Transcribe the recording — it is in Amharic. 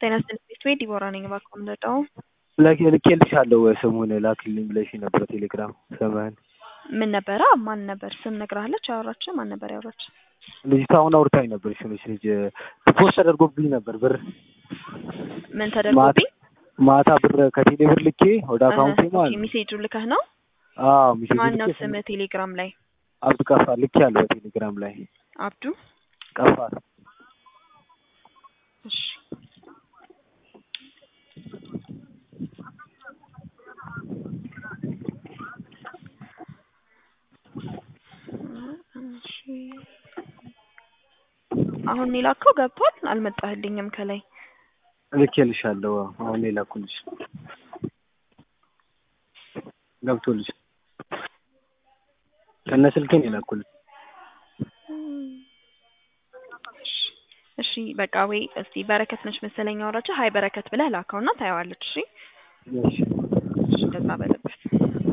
ጤና ይስጥልኝ ቤት ዲቦራ ነኝ። እባክዎ ምንድነው? ልኬልሻለሁ ስሙን ላክልኝ ብለሽ ነበር ቴሌግራም ስምህን ምን ነበረ? ማን ነበር ስም ነግረሃለች? ያወራች ማን ነበር ያወራች? ልጅቷ አሁን አውርታኝ ነበር። እሱነች ልጅ ፖስት ተደርጎብኝ ነበር ብር ምን ተደርጎብኝ? ማታ ብር ከቴሌ ብር ልኬ ወደ አካውንቴ ማለት ነው። ሜሴጁ ልከህ ነው? አዎ ሜሴጅ ማን ነው ልኬ ስም ቴሌግራም ላይ? አብዱ ቀፋር ልኬ ያለው በቴሌግራም ላይ አብዱ ቀፋር እሺ እሺ። አሁን የላከው ገብቷል? አልመጣህልኝም ከላይ ልኬልሻለሁ። አሁን የላኩልሽ ገብቶልሽ ከነ ስልኬን የላኩልሽ። እሺ በቃ ወይ እስቲ በረከት ነች መሰለኝ አወራችህ። ሀይ በረከት ብለህ ላከውና ታየዋለች። እሺ እሺ እሺ እንደዛ በለበት